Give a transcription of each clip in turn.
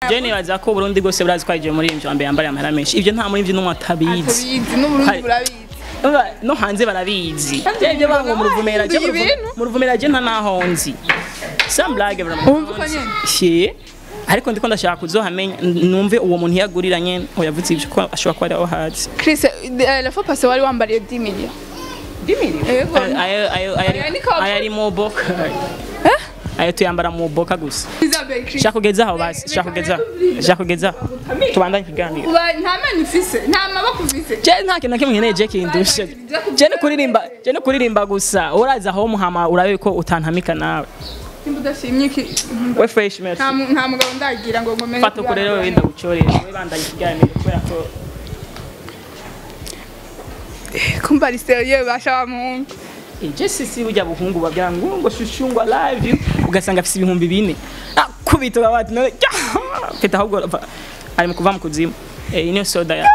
je nibaza ko Burundi bwose burazi ko aje muri imvyo mbere yambara amahera menshi ivyo nta muri imvyo n'umwe atabizi atabizi n'uburundi Hari- burabizi Urumva, no hanze barabizi Kandi je ibyo bango mu ruvumera je bahinduye ibintu. mu ruvumera je nta naho nzi some blague Wumva uko nyene? she ariko ndiko ndashaka kuzohamenya numve uwo muntu yagurira nyene oyavuze ivyo ko ashobora kuba ari aho hazi Chris eh, la fois passée wari wambariye 10 millions Yego. ayo ayo ayo Aya ni kawa- ayo ari mu boka ayo tuyambara mu boka gusa Isabel Chris shaka kugezaho basi shaka kugezaho shaka kugezaho tubandanye ikiganiro uba nta mani ufise nta maboko ufise je nta kintu na kimwe nkeneye je kindushe je ni kuririmba je ni kuririmba gusa uraza aho muhama urabe ko utantamika nawe nimba udashimye iki we fresh merci nta mu- nta mugabo ndagira ngo ngomene fata uko rero wenda gucorera we bandanye ikiganiro kubera ko kumva ari serieux basha wa muhungu je sisi burya buhungu babwira ngo ngo shushu ngo I love you ugasanga afise ibihumbi bine akubita babati none mfite ahubwo va- ari mu kuva mu kuzimu eh niyo soda ya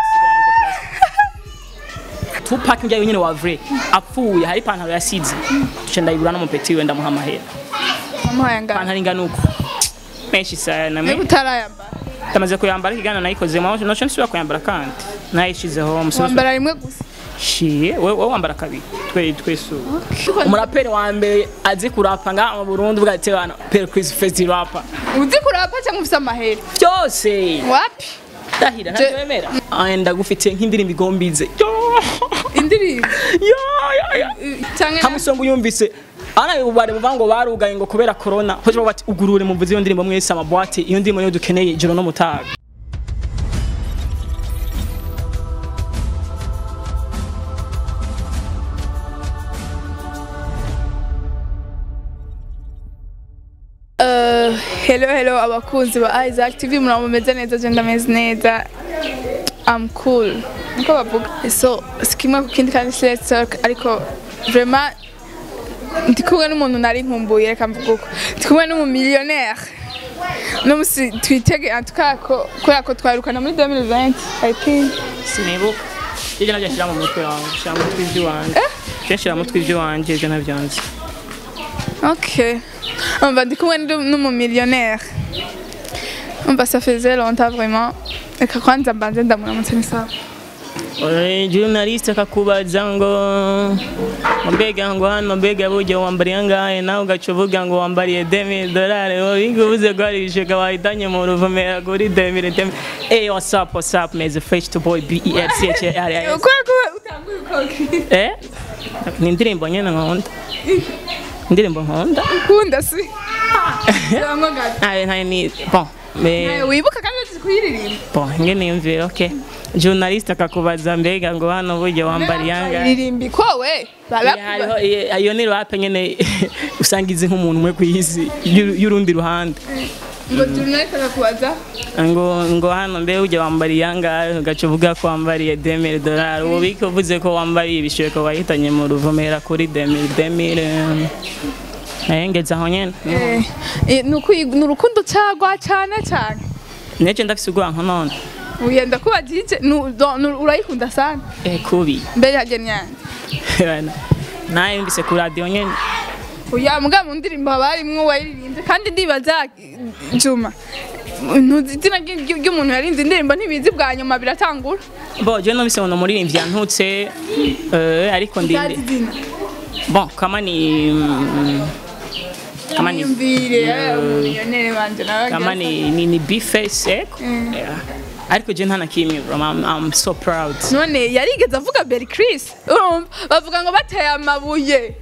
Tupac njya nyine wa vrai apfuye hari ipantaro yasize duce ndayigura n'umupeti we ndamuha amahera wamuhaye angana ipantaro ingana uko menshi sana ariko utarayambara tamaze kuyambara ikigana nayikozemo noco nsubira kuyambara kandi nayishizeho musozi wambara rimwe gusa shiye we we wambara kabiri twe twese ubu umuraperi wa mbere azi kurapa nga mu Burundi bwate bana per quiz festi rapa uzi kurapa cyangwa ufise amahera byose wapi dahira Je- ntakwemera enda gufite nk'indirimbo igombize yo indirimbo yo yo yo cyangwa hamusongo yumvise ana ubare buvuga ngo barugaye ngo kubera corona hoje bati ugurure mumvuze iyo ndirimbo mwese amabwate iyo ndirimbo niyo dukeneye ijoro no mutaga Uh, hello hello abakunzi ba Isaac TV muraba mumeze neza je ndameze neza I'm cool niko bavuga so sikimwe ku kindi kandi let's talk ariko vraiment ndi kumwe n'umuntu nari nkumbuye reka mvuga uko ndi kumwe n'umumillionnaire no musi twitege en tout cas ko kubera ko twirukana muri 2020 I think sinibuka ibyo nabyo nshyira mu mutwe wanjye nshyira mu mutwe iby'iwanjye je nshyira mu mutwe iby'iwanjye ibyo nabyo nzi Ok. On va découvrir nous millionnaire. On va ça faisait longtemps vraiment. Et que quand ça bandait dans mon amour ça. Ore, journalist akakubaza ngo mbega ngo hano mbega burya wambariye angahe nawe ugaca uvuga ngo wambariye demi dolari bigubuze ko hari ibishega wahitanye mu ruvumera kuri demi demi hey what's up what's up meze fresh to boy b e r c h r i s Quoi quoi utanguye koki. eh ni indirimbo nyene nkunda indirimbo nkunda Kunda si. Yango gato. Ah, nta ni bon mais Wibuka kandi uzi kuyiririmba. bon nge niyumvire okay journalist akakubaza mbega ngo hano burya wambariye angahe Iririmbi ko we. hariho Barakuba. iyo- iyo ni rape nyene usanga izi nk'umuntu umwe ku isi y'uru- y'urundi ruhande Ngo journalist akakubaza. ngo ngo hano mbe ujya wambariye angahe ugaca uvuga ko wambariye demire dolari ubu biko uvuze ko wambariye ibisheko wahitanye mu ruvumera kuri demire demire naye ngeze aho nyene Eh, eh, nuko ni urukundo cyagwa cyane cyane. nece ndafise urwanko none Uyenda kuba DJ urayikunda sana. eh kubi Mbere ya genyanje. naye yumvise ku radio nyene Uya muga mu ndirimbo haba harimwo wayiririmbye kandi ndibaza Juma ntuzi izina ry- ry'umuntu yarinze indirimbo ntibizi bwa nyuma biratangura bo je numvise ngo umuririmbyi yantutse eh, ariko ndinde izina bon kama ni mm, kama ni yumvire umuliyonere banje nawe kama ni ni, ni bface eko yeah. ariko je ntana kimwe bro I'm, I'm so proud none yarigeze avuga Berry Chris urumva bavuga ngo bateye amabuye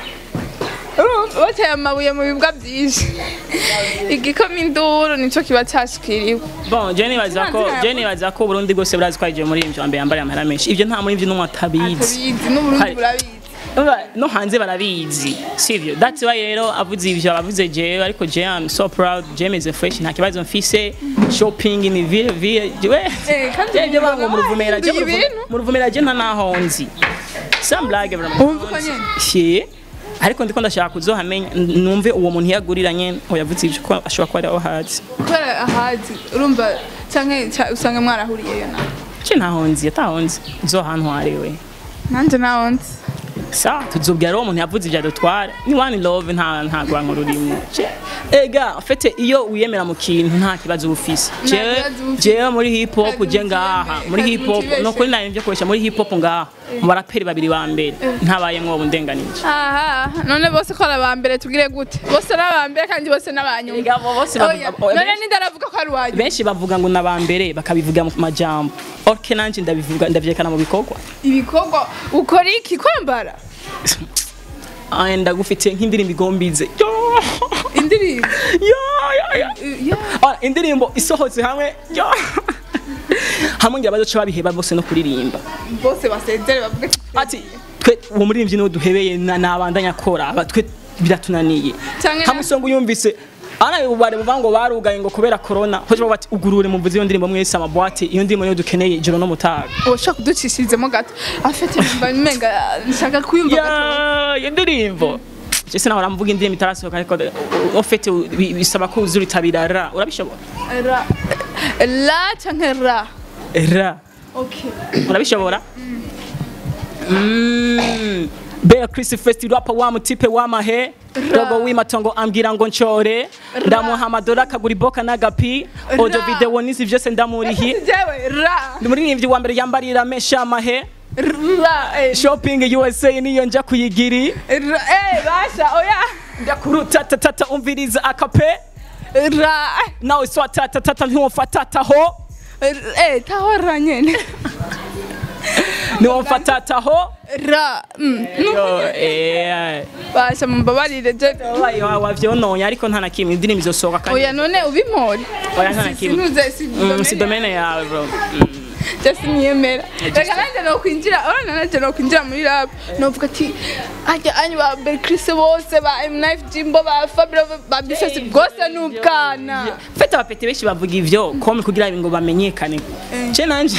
urumva bateye amabuye mu bibwa byinshi igikoma induru nico kiba cyashikiriwe bon je nibaza ko Nzira je nibaza ko Burundi bwose burazi ko aje muri imvyo mbere yambara amahera menshi ivyo nta muri imvyo n'umwe atabizi atabizi n'uburundi Hari- burabizi Urumva, no hanze barabizi sivyo that's why rero avuze ivyo abavuze jewe ariko je I'm so proud je meze fresh nta kibazo mfise shopping ni vile vile jewe Eh, kandi je je bango mu ruvumera je mu wahinduye ruvu- ibintu. mu ruvumera je nta naho nzi some blague vraiment Wumva uko nyene? Shie, ariko ndiko ndashaka kuzohamenya n- numve uwo muntu yagurira nyene oyavuze ivyo ko ashobora kuba ari aho hazi kubera ahazi urumva canke ca- usanga mwarahuriyeyo nawe je ntaho nzi ataho nzi zo hantu hariwe nanje naho nzi sa tuzobwira rero umuntu yavuze ibya dutwara ni one love nta nta rwango rurimo Je- ega fete iyo wiyemera mu kintu nta kibazo uba ufise Nta jewe kibazo uba ufise. jewe muri hip hop Nta je kintu ngaha kibembe, muri nta hip kintu hop kibeshe. no kuri nari nivyo koresha muri hip hop ngaha mu baraperi babiri ba mbere ntabayemwo ubu ndenganije aha none bose ko ari aba mbere tugire gute bose ari aba mbere kandi bose n'abanyuma Ega, bo bose Oya, bavuga- none benshi- ninde aravuga ko ari uwanyuma benshi bavuga ngo naba mbere bakabivuga mu majambo orke nanje ndabivuga ndavyekana mu bikorwa ibikorwa ukora iki kwambara Aya, ndagufitiye nk'indirimbo igombize Yo! indirimbo Yo, yo, yo. Ya. Ah, indirimbo isohotse hamwe Yo! hamwe ngira bazoca babiheba bose no kuririmba bose basezere bavuge ati twe uwo muririmbyi niwe duhebeye na- nabandanya akora aba twe biratunaniye Canke na- hamwe isonga uyumvise ana ubare buvuga ngo barugaye ngo kubera corona hoje bavuga ati ugurure mumvuze iyo ndirimbo mwese amabwate iyo ndirimbo niyo dukeneye ijoro no mutaga ushaka kuducishirizemo gato afite nimba menga nshaka kuyumva gato ya iyo ndirimbo je sinahora mvuga indirimbo itarasohoka ariko ofete bisaba ko uzuritabira ra urabishobora ra la canke ra ra okay urabishobora Mm. Bea Chris Fest rapa wa mutipe wa mahe Rogo w'imatongo ambwira ngo ncore ndamuha amadora akagura iboka n'agapi audio Ra. video n'izi vyose ndamurihi jewe ra ndi muririmbyi wa mbere yambarira mesha amahe ra eh, shopping USA niyo nja kuyigiri ra eh basha oya ndakuruta tatata umviriza akape ra nawe swata tatata ntiwomfatataho eh tahora nyene ntiwomfatataho ra mm. Yo, eh, basha mumbabarire je wabaye wavyononye ariko nta na kimwe indirimbo izosohoka kandi oya none ubimore Oya, nta na kimwe. sinuze si Mm, si domene yawe bro Mm. just niyemera reka nanjye nokwinjira urabona nanjye nokwinjira muri rap novuga ati ajya anyu ba Berkrise bose ba M-Life Jimbo ba Fabio ba Bifesi bwose ni ubwana fete abapeti benshi bavuga ivyo kome kugira ngo bamenyekane je nanje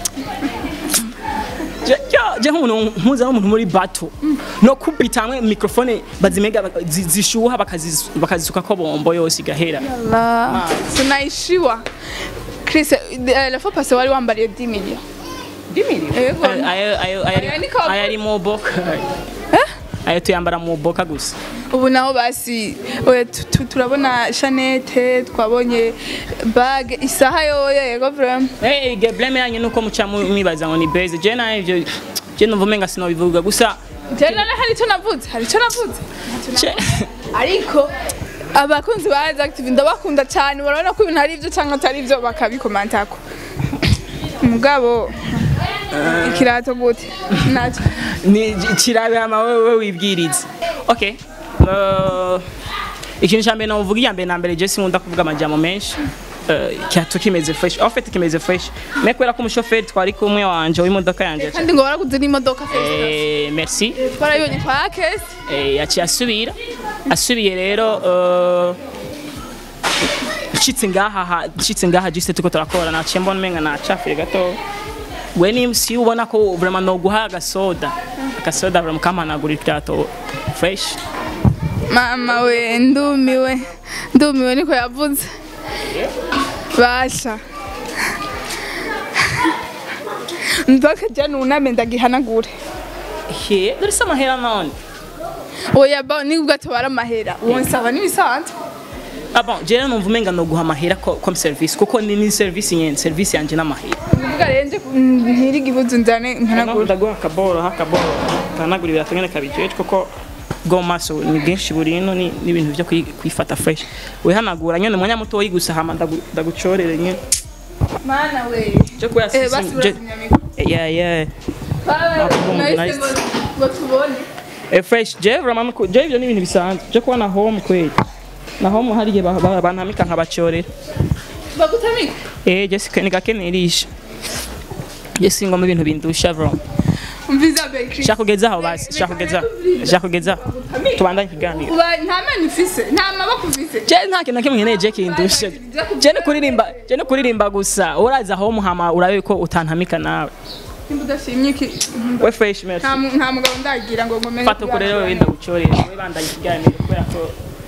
Je- je- je nk'umuntu mpuza n'umuntu muri bato no kubita hamwe mikrofone bazimega baka- zi- zishuha bakazisu- bakazisuka ko bombo yose igahera la tunaishiwa Chris eh, la fois passée wari wambariye 10 millions Yego. Ayo- ayo- ayo- ayo- Aya ni kabu- ayo ari mu boka ayo tuyambara mu boka gusa ubu naho basi oya, tu- tu- turabona Chanete twabonye bag isaha yoyo yego vraiment Eh, probleme yanyu nuko muca mu- mwibaza ngo ni base je nayo ivyo je numva umenga sinobivuga gusa je none hari icyo navuze hari icyo navuze je- ariko abakunzi ba Rise Active ndabakunda cyane barabona ko ibintu ari ibyo cyangwa atari ibyo bakabikomantako mugabo ikirato gute nacyo ni kirabama wewe wibwiriza okay uh, ikintu cya mbere navuga iya mbere na mbere je sinkunda kuvuga amajambo menshi uh, kihato kimeze fresh en fait kimeze fresh mais kubera ko umushoferi twari kumwe wanje w'imodoka yanje kandi ngo waraguze n'imodoka Felicitation. eh, merci twarayibonye kwa Akesi eh, yaciye asubira asubiye rero uh, nshitse ngaha ha- nshitse ngaha jiste tuko turakora naciye mbona umenga nacafuye gato we ni si ubona ko vraiment no guha agasoda agasoda vraiment kampanagura ikirato fresh mama we ndumiwe ndumiwe niko yavuze basha mpaka jya nuname ndagihanagure he dore se amahera none oya ba nibwo atobara amahera wonsaba n'ibisanzwe ah bon jewe numva umenga no guha amahera ko comme service kuko ni ni service nyene service yanje n'amahera uvuga rero nje ntiriga ibuzu nzane mpanagure ndaguha akaboro hakaboro kanagura ibirato nyene kabijeje kuko bwo maso ni bwinshi buri ino ni n'ibintu byo kwi- kwifata fresh wihanagura nyene umwanya muto gusa hama ndagu- ndagucorere nyene mana we cyo kuya eh basi burazimya mikoro yeah yeah Baba, Nice. nahise ngo ngo tubone eh fresh je vraiment nuko je ibyo ni ibintu bisanzwe je kuba na home kweli na home hari igihe ba- ba- bantamika nkabacorera bagutamika eh je sikwe ni gake nirisha je singoma ibintu bindusha bro umviza bekri shaka kugeza aho basi shaka kugeza shaka kugeza tubandanye ikiganiro uba nta mani ufise nta maboko ufise je nta kintu na kimwe nkeneye je kindusha je ni kuririmba je ni kuririmba gusa uraza aho muhama urabe ko utantamika nawe nimba udashimye iki we fresh merci nta mu- nta mugabo ndagira ngo ngomene fata uko rero wenda gucorera we bandanye ikiganiro kubera ko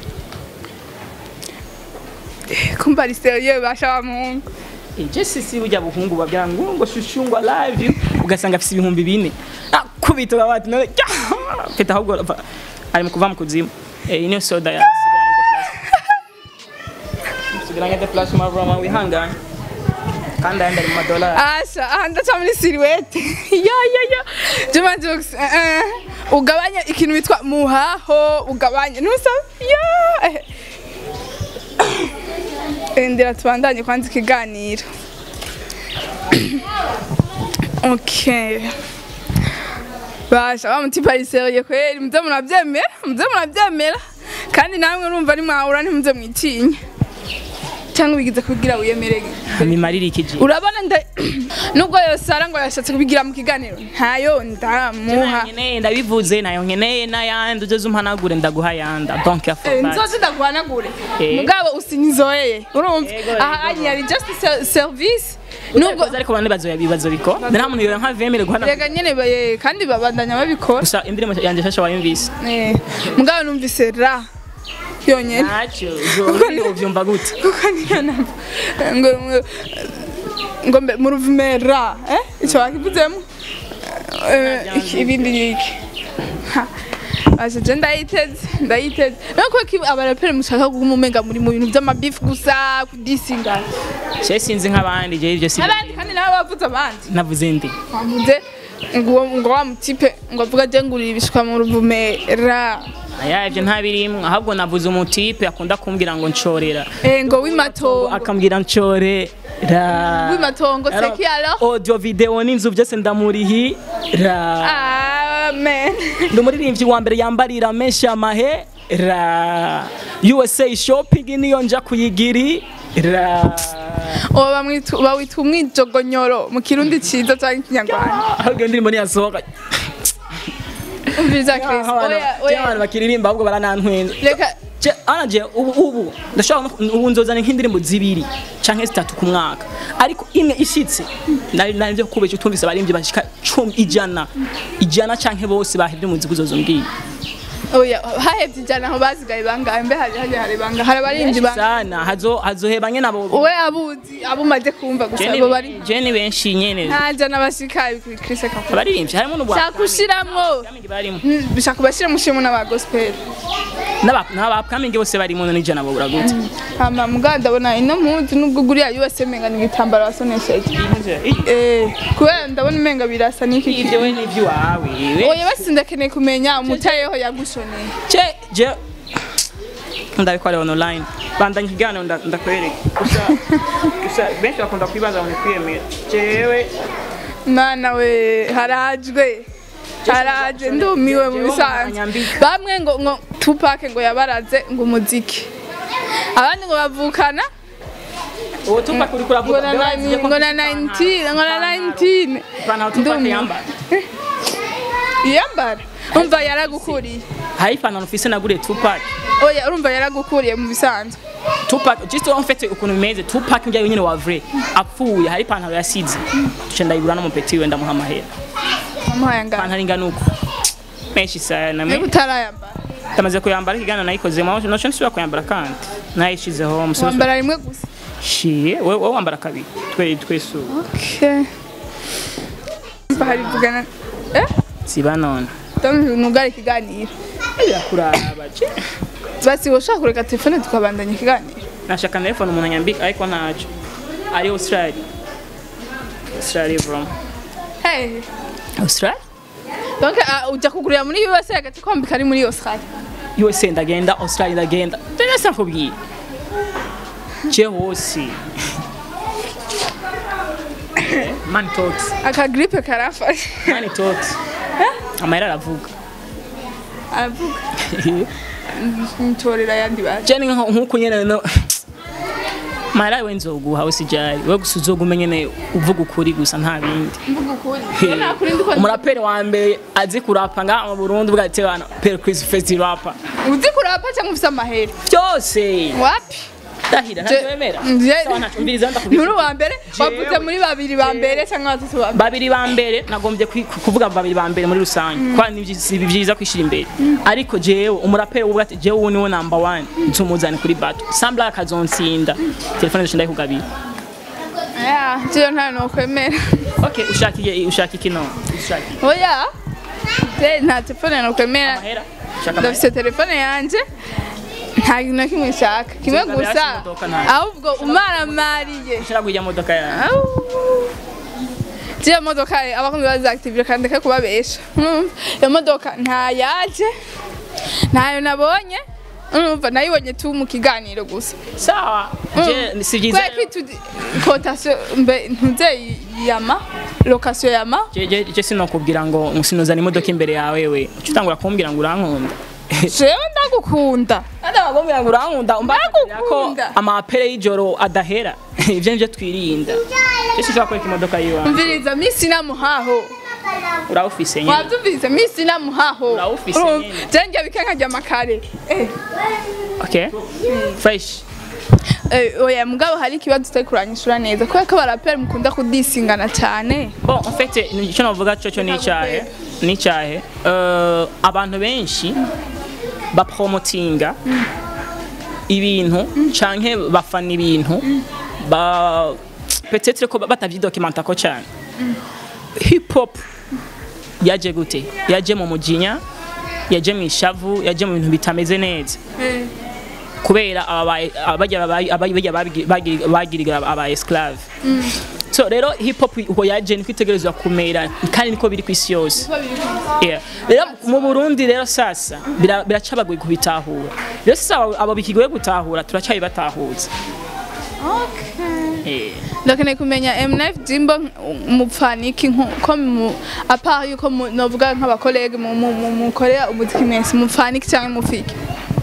kumva ari serieux basha wa muhungu je sisi burya buhungu babyara ngo ngo shushu ngo I love you ugasanga afise ibihumbi bine Ah, kubita abati none mfite ahubwo va- ari mu kuva mu kuzimu eh niyo soda ya sigaranye de place sigaranye de place ma broma wihangane kandi ayandi ari mu madolari asha aha ndaca muri siriwete ya ya ya juma jokes eh, eh. ugabanya ikintu bitwa muhaho ugabanya ntusa ya eh. Eh, ndira tubandanye kwanza ikiganiro okay basha wa mutipa riseriye kweri muze murabyemera muze murabyemera kandi namwe urumva ari mwahura ntimuze mwitinya cyangwa bigize kugira wiyemerege bimarira ikiji urabona nda nubwo yosara ngo yashatse kubigira mu kiganiro ntayo ndamuha nkeneye ndabivuze nayo nkeneye n'ayandi ugeze umpanagure ndaguha yanda donc ya Eh, format nzozi ndaguhanagure Eh. mugabo usinzoyeye urumva Yego, aha yego. yari just se- service nubwo nubwo ariko bane bazoya bibazo biko nta muntu yora nka vemere guhanagura rega nyene baye kandi babandanya babikora gusa indirimbo yanjye shasha wayumvise Eh, mugabo numvise ra yonyene ntacyo uvyumva gute kuko niyo namba ngo ngo- ngo mbe mu ruvumera eh icyo wakivuzemo Eh, iki- ibindi yiki Aje je ndayiteze ndayiteze nuko ki abaraperi mushaka kuguma umenga muri mu bintu by'amabifu gusa kudisingana je sinzi nk'abandi je ivyo si abandi kandi nawe bavuze abandi navuze ndi wavuze ngo uwo- ngo wa mutipe ngo avuga je ngurira ibishwa mu ruvumera aya ivyo ntabirimwo ahubwo navuze umutipe akunda kumbwira ngo ncorera eh ngo w'imatongo akambwira ncorera w'imatongo c'est qui alors audio video n'inzu byose ndamurihira amen ndi umuririmbyi wa mbere yambarira menshi amahera USA shopping niyo nja kuyigirira uwo bamwita bawita umwijogonyoro mu kirundi ciza cyangwa ikinyarwanda ahubwo indirimbo niyasohoka umviriza Chris oya abantu oya bakiririmba ahubwo baranantwenza reka Je, anaje ubu ubu ndashobora no- ubu nzozana nk'indirimbo zibiri canke zitatu ku mwaka ariko imwe ishitse nari nari nje kubesha utumvise abaririmbyi bashika cumi ijana ijana canke bose bahevye umuziki uzozombwiye oya hahevye ijana aho bazigaye bangahe mbe hari hari hari bangahe hari abarinzi benshi bangahe sana hazo hazoheba nyene abo we abuzi abo umaze kumva gusa Je ni- abo bari je ni benshi nyene nta jana bashika Chris kakora abaririmbyi harimo n'ubwa shaka ushiramwo barimo Mm, bishaka kubashira mushimo n'aba gospel n'aba n'abapkamingi bose barimo n'ijana babura gute hama muganda ndabona ino mpuzu nubwo guriya USA menga ni igitambaro wasonesheje eh kubera ndabona umenga birasa n'iki ibyo we n'iby'iwawe oya basi ndakeneye kumenya umutayeho yagushoneye je je ndabikora online bandanye ikiganiro nda- ndakwereka gusa gusa benshi bakunda kwibaza ngo kwiyemera jewe Mana we harajwe haraje ndumiwe mu bisanzwe Nyambika. bamwe ngo ngo Tupac ngo yabaraze ngo umuziki abandi ngo bavukana uwo tupa kuri ngo kuravuga na nine- ngo na 19 ngo na 19 ipantaro tupa Ndumiwe. yambara yambara umva yaragukuriye hari ipantaro mfise naguriye tupac oya urumva yaragukuriye mu bisanzwe tupac just en fait ukuntu bimeze tupac njyayo nyine wa vrai apfuye hari ipantaro yasize duce ndayigura n'umupeti we ndamuha amahera wamuhaye angana ipantaro ingana uko menshi sana niba utarayambara tamaze kuyambara ikiganiro nayikozemo noco nsubira kuyambara kandi nayishizeho musozi wambara rimwe gusa shiye wowe wowe wambara kabiri twe twese ubu okay Umva hari vugana eh siba none donc nugara ikiganiro birakuraba je basi woshaka kureka telefone tukabandanya ikiganiro nashaka telefone umuntu anyambika ariko ntaco ari australia australia from hey australia donc ah, ujya kugurira muri USA agati kwambika ari muri Australia usa ndagenda australia ndagenda tenese nkubwiye je hose man talks aka gripe karafashe man talks amahera aravuga aravuga ntorera yandi baje je ni nko- nkuko nyene no mahera we nzoguha usijari we gusa uzogume nyene uvuga ukuri gusa nta bindi mvuga ukuri iyo nakuri ndiko umuraperi wa mbere azi kurapa ngaha mu burundi bwate bana per chris festi rapa uzi kurapa cyangwa ufite amahera byose wapi ndahira Je- ntabyemera Je- sawa ntacyo mbiriza ndakubwira nturi uwa mbere wavuze muri babiri ba mbere cyangwa batatu ba mbere babiri ba mbere nagombye kwi- kuvuga babiri ba mbere muri rusange kwa ni byi- si byiza kwishira imbere ariko jewe umuraperi uvuga ati jewe uwo niwe number one nzumuzane kuri bato sambla akazonsinda telefone zishinda kugabira ya je nta no kwemera okay ushaka iki ushaka iki no ushaka iki? oya ndayifise nta telefone nokwemera amahera shaka amahera ndafise telefone yanje nta kintu na kimwe nshaka kimwe Sinzi gusa abirasi imodoka ntayo. ahubwo umaramariye nshaka kujya modoka yawe Jiya modoka abakunzi bazactivira kandi ndeke kubabesha Urumva? iyo modoka ntayaje ntayo nabonye urumva nayibonye tu mu kiganiro gusa sawa je si byiza kubera ko itu kotation mbe ntuze yama location yama je je je sinokubwira ngo sinuzana imodoka imbere yawe we uca utangura kumbwira ngo urankunda jewe ndagukunda kandi abagombera ngo urankunda umbakarira ko Ndagukunda. amapere y'ijoro adahera ivyo nivyo twirinda je sinshobora kwereka imodoka yiwawe mviriza misi namuhaho urawufise nyine wavyumvise misi namuhaho Urawufise Urumva? nyene. je ngiye bikenka rya makare Eh, okay fresh eh, oya mugabo hari ikibazo utari kuranyishura neza kubera ko abaraperi mukunda kudisingana cyane bon en fait icyo navuga cyo cyo ni icyahe ni icyahe Eh, abantu benshi bapromotinga ibintu canke bafana ibintu ba peut-être ko batavyidokimenta ko cyane hip hop yaje gute yaje mu mujinya yaje mu ishavu yaje mu bintu bitameze neza kubera ababaye- abajya babaye- abajya babigi- bagiri- bagiriga aba esclave so rero hip hop uko yaje niko itegerezwa kumera kandi niko biri ku isi yose Yeah. rero mu burundi rero sasa bira- biracabagoye kubitahura rero sasa abo- abo bikigoye gutahura turacabibatahutse Eh. ndakeneye kumenya M9 Jimbo mupfaniki ko mu apart yuko mu- novuga nk'abakolege mu- mu- mu- mukorera umuziki mwese mupfaniki cyangwa mufiki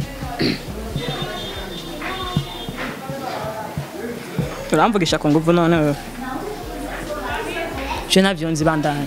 uramvugisha ku nguvu none je navyo nzi bandanye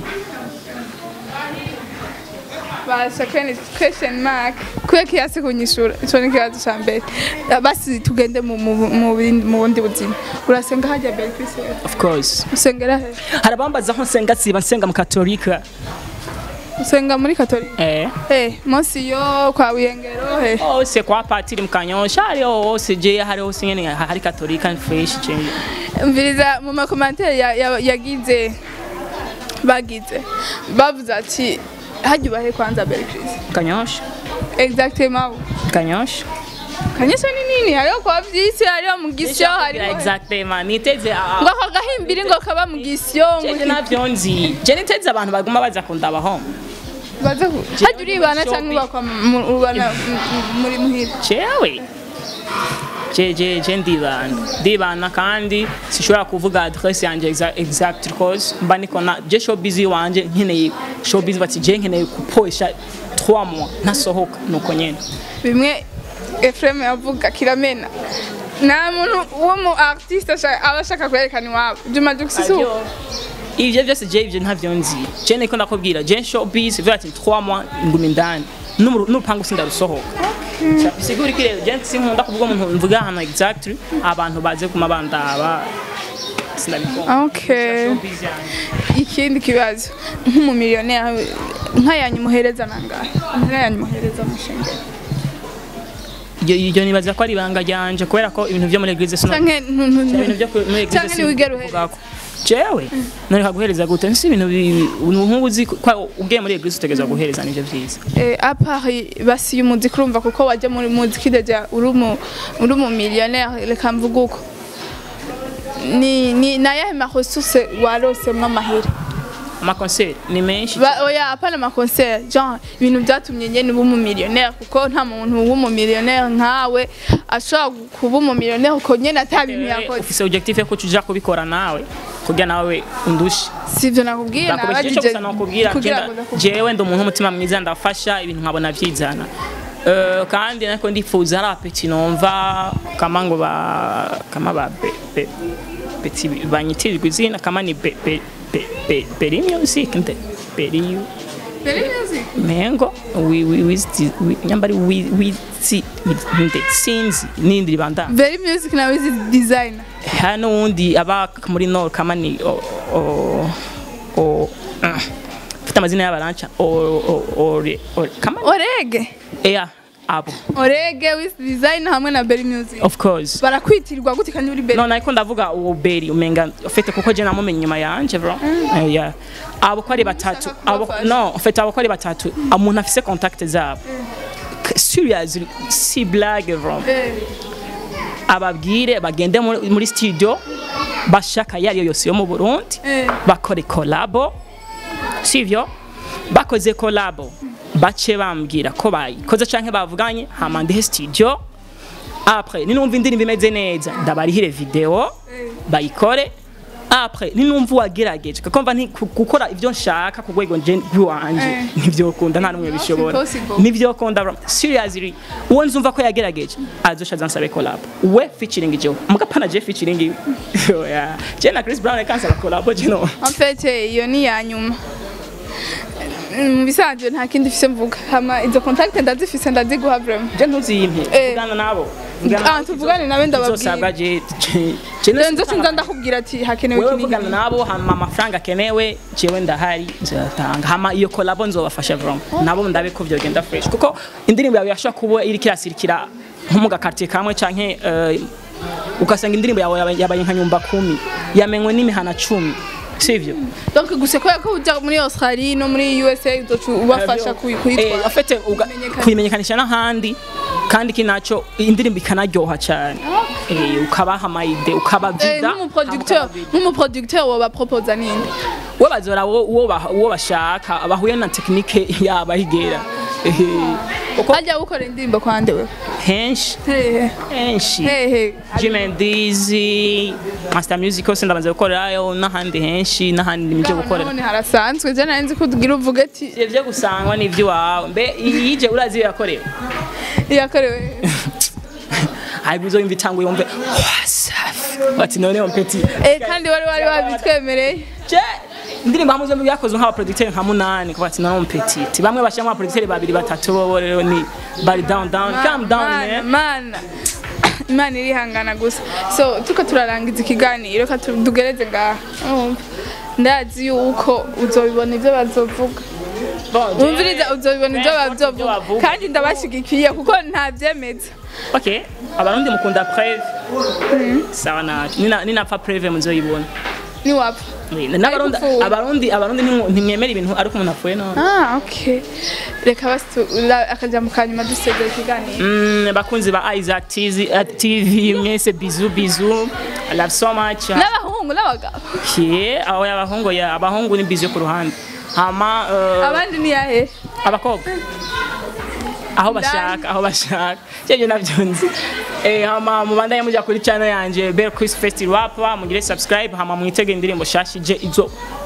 basha kwene question mark kuye kiasi kunyishura ico ni kibazo ca mbere basi tugende mu mu- mu bindi- mu bundi buzima urasenga hajya belle Christmas of course usengera he hari abambaza aho nsenga siba nsenga mu katolika usenga muri katolika eh eh munsi yo kwa buyengero he hose kwa patiri mukanyosha hariho hose je hari hose nyene hari katolika fresh je mviriza mu makomantere ya- ya- yagize bagize bavuze ati hajya ubahe kwanza belle Christmas kanyosha exactement kanyosha kanyesha ni nini hariho kwa vyisi hariho mu gisyo hariho exactement niteze ngo ako gahimbiri ngo kaba mu gisyo ngo je navyo nzi je niteze abantu baguma baza kundabaho baze ku hajya uribana cyangwa ubakwa mu- ubana mu- muri muhira jewe je je je ndibana ndibana kandi sishobora kuvuga adresse yanje exa- exact because mba niko na je showbiz wanje nkeneye showbiz bati je nkeneye kupoesha 3 mois nasohoka nuko nyene bimwe Efrem yavuga kiramena nta muntu wo mu artiste ashaka- aba ashaka kwerekana iwabo Juma Jux si uko ivyo vyose je ivyo ntavyo nzi je niko ndakubwira je showbiz vuga ati 3 mois ngumi indani N'umuru- n'urupangu sindarusohoka bisigura iki rero je sinkunda kuvuga umuntu mvuga ahantu exactly abantu baze kuma bandaba sinabikunda okay showbiz yanje ikindi kibazo nk'umumiliyoneri nka yanyu muhereza nangahe nka yanyu muhereza mushengero Iryo iryo nibaza ko ari ibanga ryanje kubera ko ibintu vyo muri eglise sino canke ntu- ntu- ntu- ibintu vyo ku- muri eglise canke ntiwigera uhereza sinuvugako jewe nari kaguhereza gute nsi ibintu bi- nk'ubu uzi ko ugiye muri eglise utegerezwa guhereza nivyo vyiza Eh, à part basi umuziki urumva kuko wajya muri muziki deja uri umu uri umu millionnaire reka mvuge uko ni ni nayahe ma ressources warosemwo amahera amakonseri ni menshi Ba- oya apana ma concert genre ibintu byatumye nyene uba umu millionnaire kuko nta muntu w'umu millionnaire nkawe ashobora kuba umu millionnaire uko nyene ata bintu yakoze ufise objectif yo kuja kubikora nawe kugira nawe undushe sivyo nakubwiye nakubesha icyo gusa nakubwira kugira genda- ngo ndakubwire. jewe ndi umuntu w'umutima mwiza ndafasha ibintu nkabona vyizana Eh, kandi nako ndifuza ari apeti numva kama ngo ba kama ba be, be, beti banyitirirwa izina kama ni be, be, be, be, beri music nde beri Very music. mengo wi wi wizi wi- nyambari wi wizi nde sinzi nindi ribanda Very music na wizi designer. hano wundi aba muri nord kama ni o o o ah, mfite amazina y'abaranca o o o o kama Orege. Eya, abo orege wisi design hamwe na berry music of course barakwitirwa gute kandi uri berry no nariko ndavuga uwo beri umenga ufite kuko je namumenye inyuma yanje bro Eh, yeah. abo ko ari batatu Ushaka abo kubafasha. no ufite abo ko ari batatu umuntu afise contact zabo K- seriously si blague bro Eh, ababwire bagende muri muri studio bashaka iyo ariyo yose yo mu Burundi Eh. bakore collabo sivyo bakoze collabo bace bambwira ko bayikoze canke bavuganye hama ndihe studio après ninumva indirimbo imeze neza ndabarihire video bayikore après ninumva uwagerageje kuko mva nti ku- gukora ivyo nshaka ku rwego nje rw'iwanje Eh. ntivyokunda nta n'umwe bishobora impossible. ntivyokunda bro. seriously uwo nzumva ko yagerageje azosha zansabe collab we featuring jewe mugapana je featuring iwe Oya. je na Chris Brown kansaba collab je no en fait eh, iyo ni iya nyuma mu bisanzwe nta kindi mfise mvuga hama izo contact ndazifise ndaziguha vraiment je ntuzimpe Eh. vugana nabo Ah, tuvugane nawe ndababwira. ndababwira je je- je rero nzo sinza ndakubwira ati hakenewe wewe iki vugana n'iki nabo hama amafaranga akenewe jewe ndahari nzatanga hama iyo collabo nzobafasha vraiment nabo ndabe ko vyogenda fresh kuko indirimbo yawe yashobora kuba iriko irasirikira nko mu gakartier kamwe canke eh, ugasanga indirimbo yawe yabaye- yabaye nka nyumba kumi yamenywe n'imihana cumi sivyo donc gusa kubera ko uja muri australie no muri usa uzoca ubafasha kuyi- kuyitwara afite Kumenyekana. kuyimenyekanisha n'ahandi kandi kinaco indirimbo ikanaryoha cyane Eh, ukabaha amayide Eh, ukabavida nk'umuproducteur nk'umuproducteur wobaproposa ninde we bazora uwo- uwo ba- uwo bashaka bahuye na tekinike yabo ahigera Eh, kuko hajya gukora indirimbo kwande we henshi hehe henshi hehe Jimendizi Master Music hose ndabanza gukorerayo n'ahandi henshi n'ahandi nibyo gukorera none harasanzwe je nari nzi ko ugira uvuga ati ivyo gusangwa n'ivy'iwawe mbe iyije urazi iyo yakorewe yakorewe haibu uzoyumva itanguye wumve wasafi bati noneho mpeti eh kandi wari wari wabitwemereye je indirimbo hamwe zombi byakozwe nk'abaproducteur nka munani kuva ati noneho mpeti ti bamwe bashyiramo abaproducteur babiri batatu bo rero ni bari down down calm down Mana, man mana imana irihangana gusa so tuko turarangiza ikiganiro ka tu- tugereze ngaha urumva ndazi yuko uzobibona ivyo bazovuga Bon, je- wumviriza uzobibona ivyo N'importe ivyo bazovuga bavuga. kandi ndabashigikiye kuko ntavyemeza okay abarundi mukunda preve sawa na nina ninapfa preve muzoyibona niwapfa Oui, n'abarundi Ariko abarundi abarundi ntimwo- ntimwemera ibintu ariko umuntu apfuye none ah okay reka basi tu- la- akajambo ka nyuma dusezera ikiganiro Mm, bakunzi ba Isaac TV, uh, TV mwese bizu bizu I love so much n'abahungu n'abagabo yeah, aho abahungu ya abahungu ni bizu yo ku ruhande hama uh, abandi ni yahe abakobwa aho bashaka aho bashaka cyeje navyo nzi eh hama mubandanye mujya kuri channel yanje Bell Chris Fest Rap mugire subscribe hama mwitege indirimbo shashije izo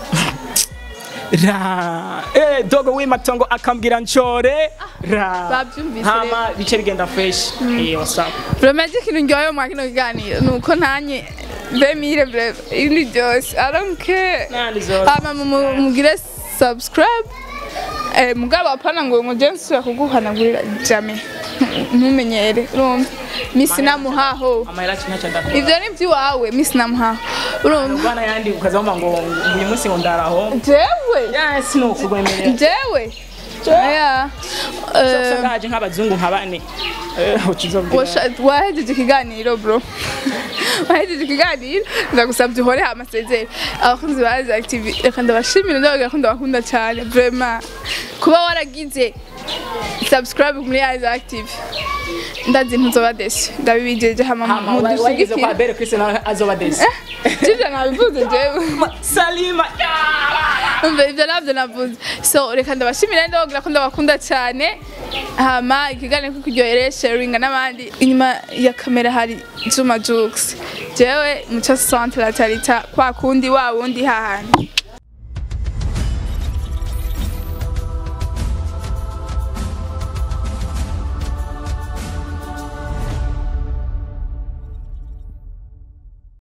ra eh dogo w'imatongo akambwira nchore ra babyumvise hama bice bigenda fresh eh what's up vraiment ikintu ndyoheye mu kino kiganiro ni uko ntanye bemire breve ibindi byose i don't care nandi zo hama mu- mugire subscribe eh, mugabo apana ngo ngo je nsubira kuguhanagurira jame ntumenyere urumva misi namuhaho amahera cyacha ndakora ivyo ni ivy'iwawe misi namuhaho urumva bwana yandi ukazamba ngo uyu munsi ngo ndaraho jewe yes no kugwemerera jewe aya eh, usanga haje nk'abazungu nka bane eh ukizobwira washa- wahejeje ikiganiro bro wahejeje ikiganiro ndagusabye uhore amasezeri abakunzi ba Isaac TV reka ndabashimira ndabagira ko ndabakunda cyane vraiment kuba waragize subscribe muri Isaac TV ndazi ntuzoba desi ndabibijeje hama hama wageze kwa mudushigikira Bell Chris nawe azoba desi jije nabivuze jewe Salima umva ivyo navyo navuze so reka ndabashimira ndabagira ko ndabakunda cyane hama ikiganiro ko kuryohere sharinga n'abandi inyuma ya kamera hari Juma Jux jewe muco centre la tarita kwa kundi wa wundi hahandi